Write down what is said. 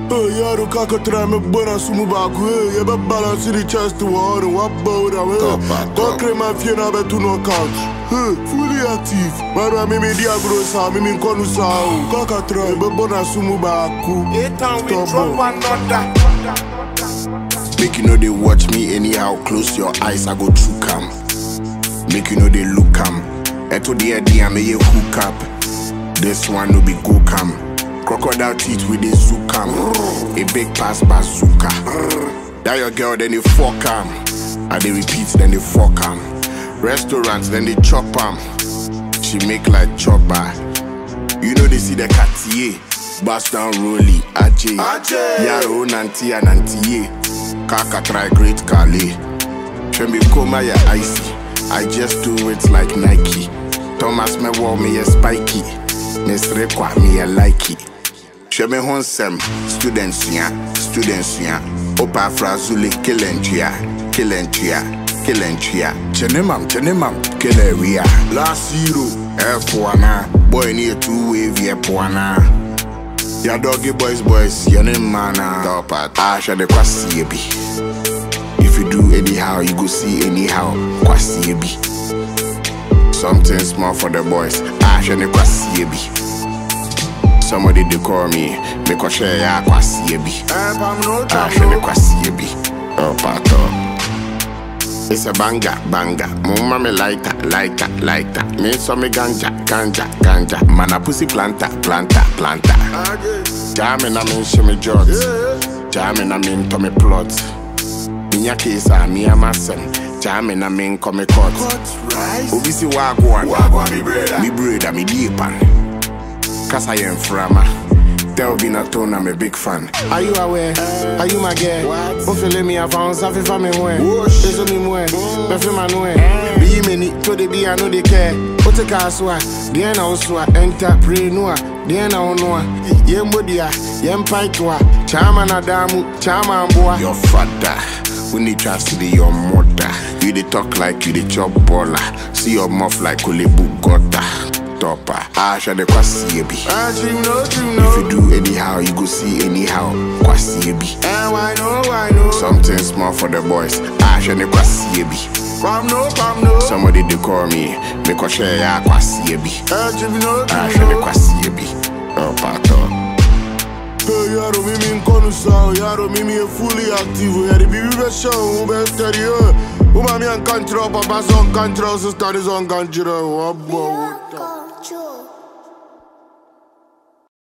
Hey, yaro kaka try me bona sumu baku hey, ye be balance the chest to war and what bow down Top, hey. top. Go cream and fear na be to no couch Hey, fully active Mara mimi dia grow sa mimi nkonu sa o Kaka try me bona sumu baku Eitan we Stop, drop bro. another. Make you know they watch me anyhow. Close your eyes, I go through cam. Make you know they look cam. Eto the idea me ye hook up. This one no be go cam. Crocodile teeth with the zoo cam. A big pass bazooka. That your girl then they fuck cam. And they repeat then they fuck cam. Restaurants then they chop am. She make like chopper. You know they see the Cartier. Bust down Rolly, Ajay. Ajay. Yaro nanti and nanti Kaka try great Kale. Shembi koma ya icy. I just do it like Nike. Thomas me wall me a spiky. Miss Rekwa me a likey. Sheme honsem, students ya, students ya. Opa frazuli kilentria, kilentria, kilentria. Chenemam, chenemam, kileria. Last zero, F1 boy near two wave F1 Ya doggy boys boys, your name mana. Top at Asha de kwasi bi. If you do anyhow, you go see anyhow. Kwasi bi. Something small for the boys. Asha de kwasi bi. Somebody they call me, me ko share ya kwasi bi. Eh, pam no Asha jam de no. kwasi bi. Oh pato. It's a banga, banga. Mumma me lighter, lighter, lighter. Me so me ganja, ganja, ganja. Man a pussy planta, planta, planta. Ajay. Jamming I mean shimmy jot. Yeah. Jamming I mean to me plot. Minya kesa mi amasem. Jamming I mean come court. Cut rice. Obi si wagwan. Wagwan mi brother. Mi brother mi diepan. Kasa yen frama. Tell be not tone I'm a big fan. Are you aware? Are you my girl? What? O fele mi avance afi fa me mwe. Whoosh. Eso mi mwe. Befe ma nwe. Be yi many to the be I know they care. O te ka aswa. Deɛ na oswa entrepreneur. Deɛ na onwa. Yen bodia. Yen paitwa. Chama na damu. Chama amboa. Your father. We need to see your mother. You dey talk like you dey chop baller. See your mouth like Olebu gutter. Topper. Asha de kwasi bi. Eh, dream no, dream If you no. do anyhow, you go see anyhow. Kwasi bi. Eh, why no, why no? Something small for the boys. Asha de kwasi bi. Pam no, pam no. Somebody they call me. Me ko share ya kwasi bi. Eh, dream no, Asha dream de no. kwasi bi. Oh pato. Hey, yaro mimi nkonu sa o Yaro mimi e fully active o Yari bibi be show o be steady o Uma mi an kanchiro Papa son kanchiro Sister is on kanchiro What boy